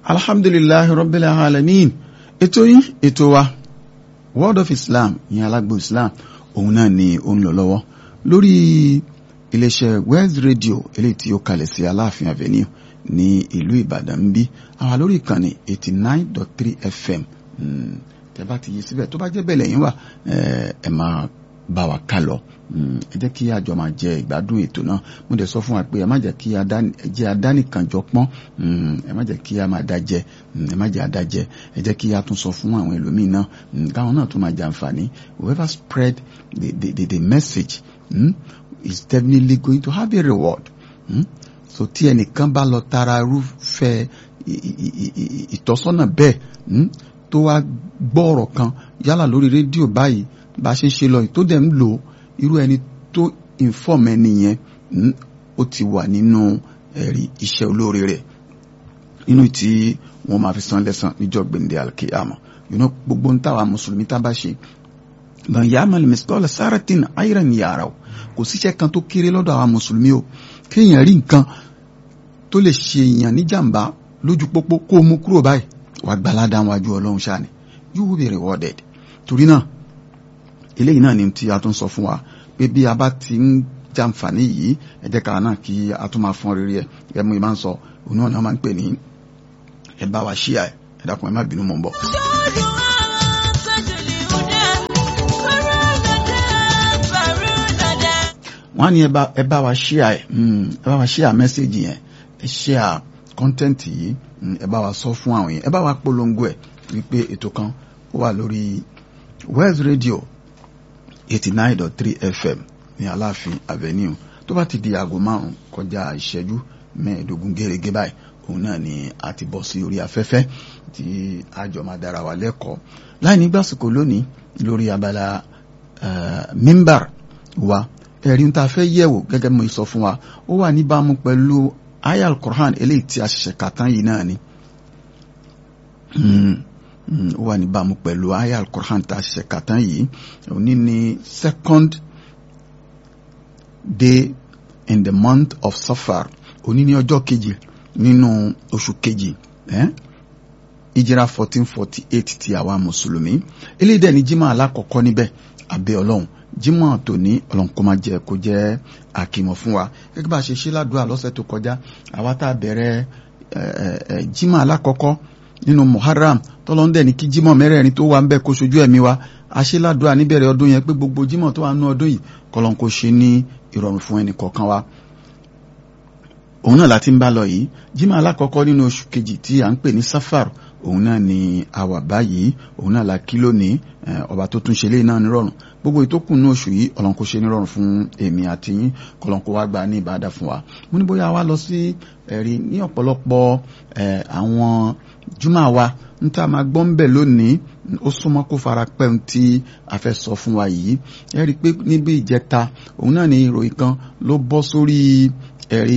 alhamdulillahi rabbil alamin ètò yín ètò wa world of islam ìyẹn alágbo islam òun náà ni ó ń lọ lọ́wọ́ lórí iléeṣẹ́ west radio eléyìí tí ó kalẹ̀ sí aláàfin avenue ní ìlú ìbàdàn ń bí àwa lórí ìkànnì eighty nine dot three fm tẹ́ bá ti yí síbẹ̀ tó bá jẹ́ bẹ́ẹ̀ lẹ́yìn wà ẹ máa bá wa ká lọ ẹ jẹ́ kí àjọ máa jẹ ìgbádùn ètò náà mo dẹ̀ sọ fún wa pé ẹ má jẹ́ kí jẹ́ adánìkànjọ pọ́n ẹ má jẹ́ kí a máa dá jẹ ẹ má jẹ́ adá jẹ ẹ jẹ́ kí a tún sọ fún àwọn ẹlòmíín náà káwọn náà tún máa jàǹfààní whoever spread the the the, the message mm, is definitely going to have a reward mm? so tí ẹnìkan bá lọ tara irúfẹ́ ìtọ́sọ́nà bẹ́ẹ̀ tó wá gbọ́ ọ̀rọ̀ kan yálà lórí rédíò báyìí bá a ṣe ń ṣe lọ tó dẹ̀ ń lò irú ẹni tó inform ẹni yẹn ó ti wà nínú ẹ̀rí iṣẹ́ olóore rẹ̀ nínú tí wọ́n máa fi san lẹ́san níjọ́ gbẹ̀ndẹ̀ alkiyama yìí gbogbo ń táwa mùsùlùmí tá a bá ṣe ban yamal miskola saratin ayran yàrá o kò síṣẹ́ kan tó kéré lọ́dọ̀ àwa mùsùlùmí o kéèyàn rí nǹkan tó lè ṣe èèyàn níjàmbá lójú pópó kó o mú kúrò báyìí wàá gbalada wájú ọlọ́run ṣáà ni you will be rewarded torí náà eléyìí náà ni tí a tún sọ fún wa pé bí a bá ti ń jàǹfààní yìí ẹ jẹ́ ká náà kí a tún máa fọ́n rere ẹ̀ ẹ mú ìmá ń sọ òun náà máa ń pè ní ẹ bá wa ṣíà ẹ ẹ dákun ẹ má bínú mọ̀ ń bọ̀. wọ́n á ní ẹ bá wa ṣíà ẹ ẹ bá wa ṣíà mẹ́sẹ̀gì yẹn ẹ ṣíà kọ́ńtẹ́ǹtì yìí ẹ bá wa sọ fún àwọn yẹn ẹ bá wa polongo ẹ wípé ètò kan ó wà lórí West Radio eighty nine dot three FM ní Aláàfin Avenue tó bá ti di aago márùn kọjá ìṣẹ́jú mẹ́ẹ̀ẹ́dógún gẹ́gẹ́ báyìí òun náà ni a ti bọ́ sí orí afẹ́fẹ́ tí àjọ máa dára wa lẹ́kọ̀ọ́ láì ní gbàsíkò lónìí lórí abala mímbàr wa ẹ̀rí tá a fẹ́ yẹ̀wò gẹ́gẹ́ bí mo sọ fún wa ó wà níbàámu pẹ̀lú aya al-Qur'an eléyìí tí a ṣẹ̀ṣẹ̀ kà tán yìí náà ni ó wà níbàámu pẹ̀lú aya al-Qur'an tá a ṣẹ̀ṣẹ̀ kà tán yìí òní ni second day in the month of Safar òní ní ọjọ́ kejì nínú oṣù kejì ìjìrà fourteen forty eight ti àwa mùsùlùmí eléyìí dẹ̀ ni jimá alákọ̀ọ́kọ́ níbẹ̀ abẹ́ ọlọ́run jímọ̀ tòní ọlọ́run kó máa jẹ́ kó jẹ́ àkìmọ̀ fún wa gẹ́gẹ́ bá a ṣe ṣe ládùúgbà lọ́sẹ̀ tó kọjá àwa tá a bẹ̀rẹ̀ jímọ̀ alákọ̀ọ́kọ́ nínú muharram tọ́lọ́ndẹ̀ ní kí jímọ̀ mẹ́rẹ̀ẹ̀rin tó wà ń bẹ̀ kó ṣojú ẹ̀mí wa a ṣe ládùúgbà níbẹ̀rẹ̀ ọdún yẹn pé gbogbo jímọ̀ tó wà nínú ọdún yìí kọ́lọ́n kó ṣe ní ìrọ̀rùn fún ẹnì kọ̀ọ̀kan wa òun náà láti ń bá lọ yìí jímọ̀ alákọ̀ọ́kọ́ nínú oṣù kejì tí à ń pè ní safar òun náà ni àwà báyìí òun náà la kí lónìí ọba tó tún ṣe lé náà nírọ̀rùn gbogbo ìtókù ní oṣù yìí ọlọ́nkó ṣe nírọ̀rùn fún èmi àti yín kọlọ́nkó wá gba ní ìbádà fún wa mo ní bóyá wá lọ sí ẹ̀rí ní ọ̀pọ̀lọpọ̀ àwọn júmọ̀ wa ń tá a máa gbọ́ ń bẹ̀ lónìí ó súnmọ́ kó fara pẹ́ ohun tí a fẹ́ sọ fún wa yìí ẹ rí i pé níbi ìjẹta òun náà ni ìròyìn kan ló bọ́ sórí ẹ̀rí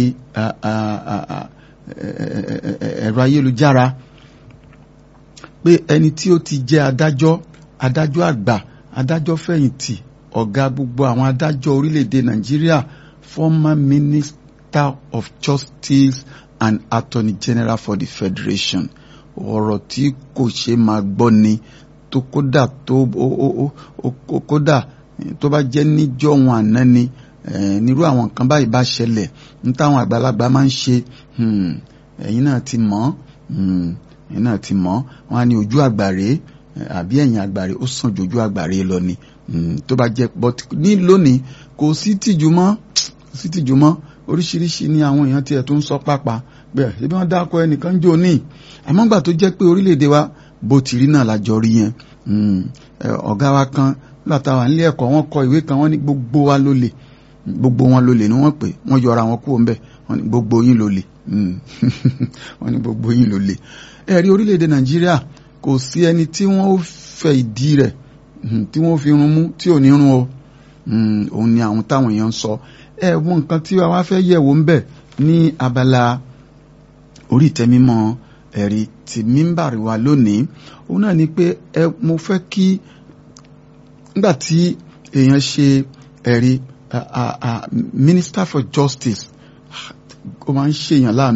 ẹ̀rọ ayélujára pé ẹni tí ó ti jẹ́ adájọ́ adájọ́ àgbà adájọ́ fẹ̀yìntì ọ̀gá gbogbo àwọn adájọ́ orílẹ̀-èdè nàìjíríà former minister of justice and attorney general for the federation ọ̀rọ̀ tí kò ṣe máa gbọ́ ni tó kódà tó kódà tó bá jẹ́ níjọ́ wọn àná ni nírú àwọn nǹkan báyìí bá ṣẹlẹ̀ ní táwọn àgbàlagbà máa ń ṣe ẹ̀yin náà ti mọ̀ ẹ̀yin náà ti mọ̀ wọn á ní ojú àgbàre àbí ẹ̀yìn àgbàre ó sàn jojú àgbàre lọ ni tó bá jẹ́ but ní lónìí kò sí tìjú mọ́ sí tìjú mọ́ oríṣiríṣi ni àwọn èèyàn tiẹ̀ tó ń sọ pápá bẹ́ẹ̀ ṣé bí wọ́n dákọ ẹnìkan jò ní àmọ́ gbà tó jẹ́ pé orílẹ̀-èdè wa bó ti rí náà lájọ rí yẹn ọ̀gá wa kan nígbà táwa nílé ẹ̀kọ́ wọn kọ ìwé kan wọ́n ní gbogbo wa ló lè gbogbo wọn ló lè ní wọ́n pè wọ́n yọra wọn kúrò ńbẹ̀ wọ́n ní gbogbo yín ló lè wọ́n ní gbogbo yín ló lè ẹ̀rí orílẹ̀-èdè nàìjíríà kò sí ẹni tí wọ́n ó fẹ́ ìdí rẹ̀ tí wọ́n fi rún mú tí ò ní rún o òun ni àwọn táwọn èèyàn ń sọ ẹ wo nǹkan tí wàá fẹ́ yẹ̀wò ń bẹ̀ ní abala orí ìtẹ́mímọ́ ẹ̀rí ti mímbàrí wa lónìí òun náà ni pé ẹ mo fẹ́ kí nígbà tí èèyàn ṣe ẹ̀rí minister for justice ó máa ń ṣèyàn láàánú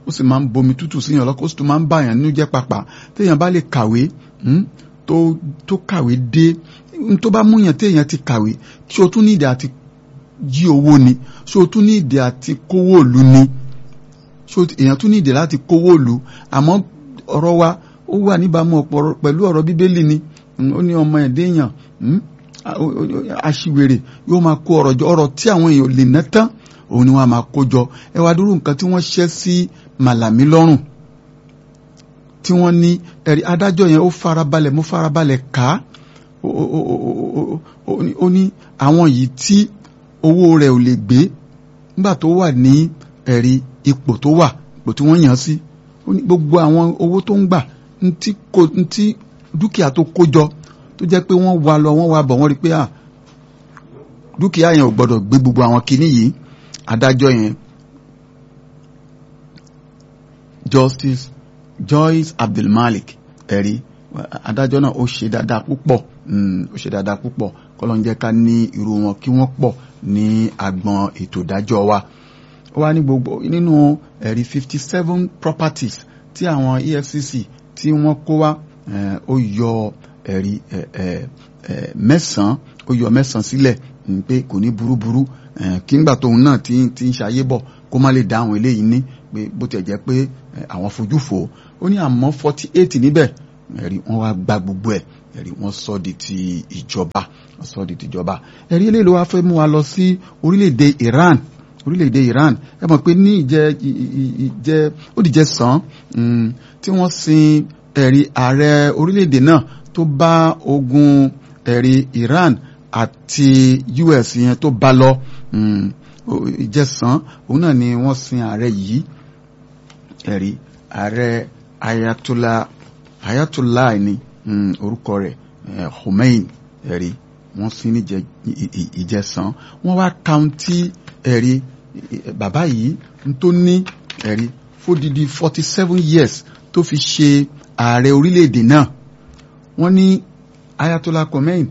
ó sì máa ń bomi tútù síyàn lọ́kọ́ ó sì tún máa ń bàyàn nínú jẹ́ pàpà téèyàn bá lè kàwé tó tó kàwé dé tó bá múyàn téèyàn ti kàwé ṣé o tún ní ìdí àti jí owó ni ṣé o tún ní ìdí àti kówó òlu ni ṣé èèyàn tún ní ìdí láti kówó òlu àmọ́ ọ̀rọ̀ wa ó wà níbàámu pẹ̀lú ọ̀rọ̀ bíbélì ni ó ní ọmọ ẹ̀dẹ́yàn aṣiwèrè yóò máa kó ọ̀rọ̀ jọ ọ̀rọ̀ tí àwọn èèyàn lè ná tán òun ni wọ́n máa kó jọ ẹ wá dúró nǹkan tí wọ́n ṣẹ́ sí màlàmí lọ́rùn tí wọ́n ní ẹ̀rí adájọ́ yẹn ó farabalẹ̀ mo farabalẹ̀ kà á ó ní àwọn yìí tí owó rẹ̀ ò lè gbé nígbà tó wà ní ẹ̀rí ipò tó wà ipò tí wọ́n yàn sí ó ní gbogbo àwọn owó tó ń gbà ntí dúkìá tó kó jọ tó jẹ́ pé wọ́n wá lọ wọ́n wá bọ̀ wọ́n rí pé à dúkìá yẹn ò gbọ́dọ̀ gbé gbogbo àwọn kinní yìí adájọ́ yẹn Justice Joyce Abdulmalik ẹ̀rí adájọ́ náà ó ṣe dáadáa púpọ̀ ó ṣe dáadáa púpọ̀ kọ́lọ́n jẹ́ ká ní irú wọn kí wọ́n pọ̀ ní agbọn ètò ìdájọ́ wa ó wá ní gbogbo nínú ẹ̀rí fifty seven properties tí àwọn EFCC tí wọ́n kó wá ó yọ ẹ̀rí mẹ́sàn-án ó yọ mẹ́sàn-án sílẹ̀ pé kò ní burúburú kí ngbà tóun náà ti ń ṣayé bọ̀ kó má lè dá àwọn eléyìí ní pé bó tiẹ̀ jẹ́ pé àwọn fojú fò ó ní àmọ́ forty eight níbẹ̀ ẹ̀rí wọ́n wá gba gbogbo ẹ̀ ẹ̀rí wọ́n sọ di ti ìjọba wọ́n sọ di ti ìjọba ẹ̀rí eléyìí ló wá fẹ́ mú wa lọ sí orílẹ̀-èdè Iran orílẹ̀-èdè Iran ẹ mọ̀ pé ní ìjẹ́ ìjẹ́ ó dìjẹ́ sàn tí wọ́n sin ẹ̀rí ààrẹ orílẹ̀-èdè náà tó bá ogun ẹ̀rí Iran àti US yẹn tó bá lọ ìjẹsàn òun náà ni wọ́n sin ààrẹ yìí ẹ̀rí ààrẹ Ayatollah Ayatollah ni orúkọ rẹ̀ Khomeini ẹ̀rí wọ́n sin ní ìjẹsàn wọ́n wá kaunti ẹ̀rí bàbá yìí tó ní ẹ̀rí fódìdí forty seven years tó fi ṣe ààrẹ orílẹ̀-èdè náà wọ́n ní Ayatollah Khomeini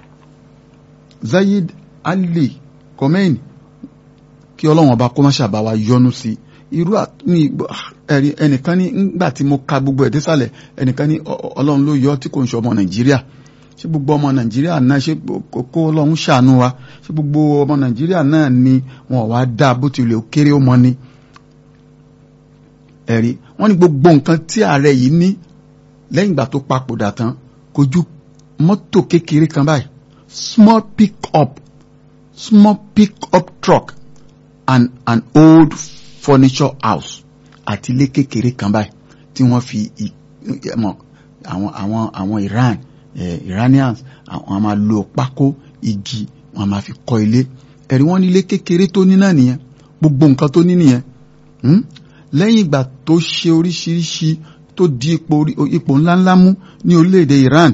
Zayed Ali Khomeini kí ọlọ́run ọba kó má ṣàbá wa yọ́nú sí irú ní ẹ̀rí ẹnìkan ní nígbà tí mo ka gbogbo ẹ̀ désàlẹ̀ ẹnìkan ní ọlọ́run ló yọ tí kò ń ṣe ọmọ Nàìjíríà ṣé gbogbo ọmọ Nàìjíríà náà ṣé kó ọlọ́run ṣàánú wa ṣé gbogbo ọmọ Nàìjíríà náà ni wọn wá dá bó tilẹ̀ kéré ó mọ ni ẹ̀rí wọ́n ní gbogbo nǹkan tí ààrẹ yìí ní lẹ́yìn ìgbà tó papòdà tán kò ju mọ́tò kékeré kan báyìí small pick up small pick up truck and an old furniture house àti ilé kékeré kan báyìí tí wọ́n fi mọ̀ àwọn àwọn àwọn Iran eh, Iranians àwọn máa lo pákó igi wọ́n máa fi kọ́ ilé ẹ̀rí wọ́n ní ilé kékeré tó ní náà nìyẹn gbogbo nǹkan tó ní nìyẹn lẹ́yìn ìgbà tó ṣe oríṣiríṣi tó di ipò ipò ńláńlá mú ní orílẹ̀-èdè Iran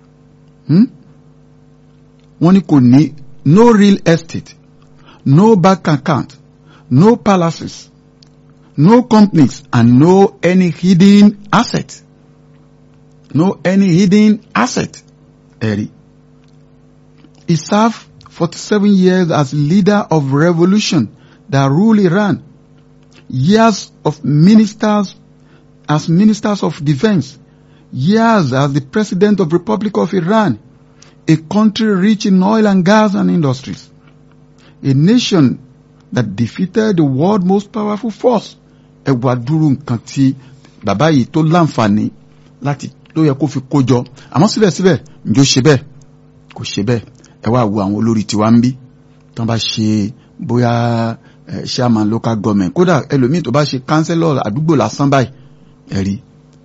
wọ́n ní kò ní no real estate no bank account no palaces no companies and no any hidden asset no any hidden asset ẹ̀rí he served forty-seven years as leader of revolution that ruled Iran years of ministers as ministers of defense, years as the president of Republic of Iran, a country rich in oil and gas and industries, a nation that defeated the world most powerful force. Ẹ wá dúró nǹkan tí bàbá yìí tó láǹfààní láti ló yẹ kó fi kó jọ àmọ́ síbẹ̀síbẹ̀ ǹjọ́ ṣe bẹ́ẹ̀ kò ṣe bẹ́ẹ̀ ẹ wá wo àwọn olórí tiwa ń bí tán bá ṣe bóyá chairman local government kódà ẹlòmíì tó bá ṣe councillor àdúgbò lásán báyìí ẹ̀rí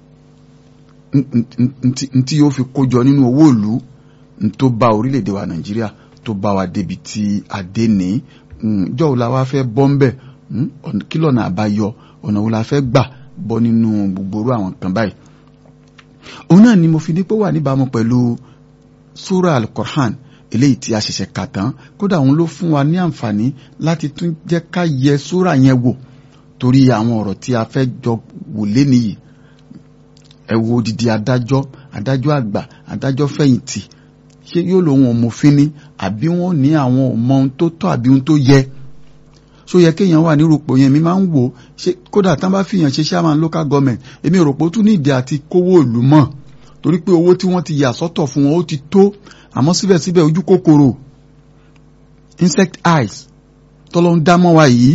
ntí yóò fi kójọ nínú owó ìlú tó bá orílẹ̀-èdè wa nàìjíríà tó bá wa débi tí a dé ní jọ́wọ́ la wá fẹ́ bọ́ ń bẹ̀ kí lọ́nà àbáyọ ọ̀nà wo la fẹ́ gbà bọ́ nínú gbogbo orú àwọn kan báyìí òun náà ni mo fi ní pé wà níbàámu pẹ̀lú sura al-Qur'an eléyìí tí a ṣẹ̀ṣẹ̀ kà tán kódà òun ló fún wa ní àǹfààní láti tún jẹ́ ká yẹ sóra yẹn wò torí àwọn ọ̀rọ̀ tí a fẹ́ jọ wò léni yìí ẹ wo odidi adájọ́ adájọ́ àgbà adájọ́ fẹ̀yìntì ṣé yóò lòun òmòfin ni àbí wọn ní àwọn ọmọ ohun tó tọ́ àbí ohun tó yẹ ṣó yẹ kéèyàn wà nírúpò yẹn mi máa ń wò ṣe kódà tán bá fìyàn ṣe chairman local government èmi rò pé ó tún ní ìdí àti kówó ìlú mọ́ torí pé owó tí wọ́n ti yà sọ́tọ̀ fún wọn ó ti tó àmọ́ síbẹ̀síbẹ̀ ojú kòkòrò insect eyes tọ́lọ́ ń dá mọ́ wa yìí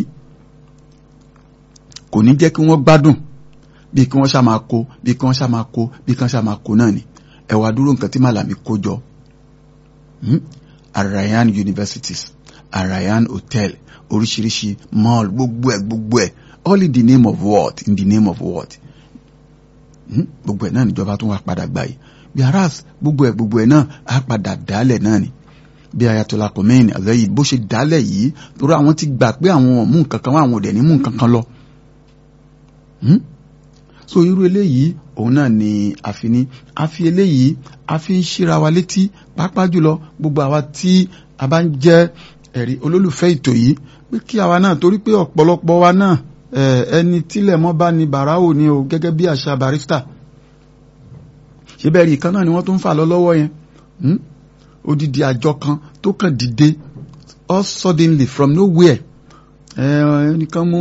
kò ní jẹ́ kí wọ́n gbádùn bí kí wọ́n ṣá máa kó bí kí wọ́n ṣá máa kó bí kí wọ́n ṣá máa kó náà ni ẹ wá dúró nǹkan tí màlàmí kó jọ Arayan universities Arayan hotel oríṣiríṣi mall gbogbo ẹ gbogbo ẹ all in the name of what in the name of what gbogbo ẹ náà níjọba tó wà padà gbà yìí bí aras gbogbo ẹ gbogbo ẹ náà á padà dálẹ̀ náà ni bí Ayatollah Khomeini àlẹyìn bó ṣe dálẹ̀ yìí torí àwọn ti gbà pé àwọn mú nǹkan kan wá àwọn òdẹ ní mú nǹkan kan lọ so irú eléyìí òun náà ni àfi ní àfi eléyìí àfi ń ṣíra wa létí pàápàá jùlọ gbogbo àwa tí a bá ń jẹ́ ẹ̀rí olólùfẹ́ ètò yìí pé kí àwa náà torí pé ọ̀pọ̀lọpọ̀ wa náà ẹni tílẹ̀ mọ́ bá ní bàráwò ni o gẹ́gẹ́ bí àṣà barista ṣé bẹ́ẹ̀ rí ìkan náà ni wọ́n tún ń fà lọ lọ́wọ́ yẹn odidi àjọ kan tó kàn dìde all suddenly from nowhere ẹnìkan mú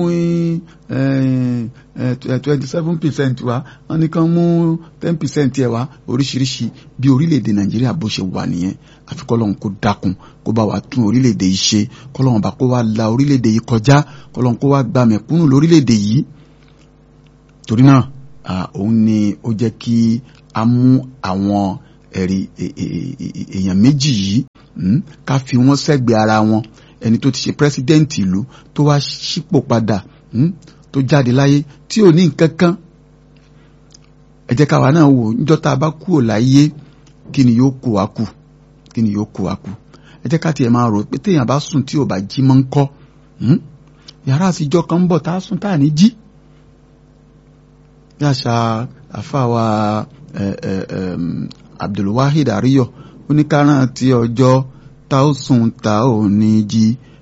twenty seven percent wá ẹnìkan mú ten percent ẹ̀ wá oríṣiríṣi bí orílẹ̀-èdè nàìjíríà bó ṣe wà nìyẹn àfi kọ́lọ́hún kó dákun kó bá wa tún orílẹ̀-èdè yìí ṣe kọ́lọ́hún bá kó wa la orílẹ̀-èdè yìí kọjá kọ́lọ́hún kó wa gba mẹ̀kúnnù lórílẹ̀-èdè yìí torí náà òun ni ó jẹ́ kí a mú àwọn ẹ̀rí èèyàn méjì yìí ká fi wọ́n sẹ́gbẹ̀ẹ́ ara wọn ẹni tó ti ṣe pírẹsidẹ́ǹtì ìlú tó wá sípò padà tó jáde láyé tí ò ní nǹkan kan ẹ jẹ́ káwa náà wò níjọ́ tá a bá kúrò láyé kí ni yóò kó wa kù kí ni yóò kó wa kù ẹ jẹ́ ká tiẹ̀ máa rò pé téèyàn bá sùn tí ò bá jí mọ́ ń kọ́ yàrá àtijọ́ kan ń bọ̀ tá a sùn tá a ní jí bí àṣà àfàwà Abdulwahid Ariyo oníkárán tí ọjọ́ tá ó sùn tá ò ní jí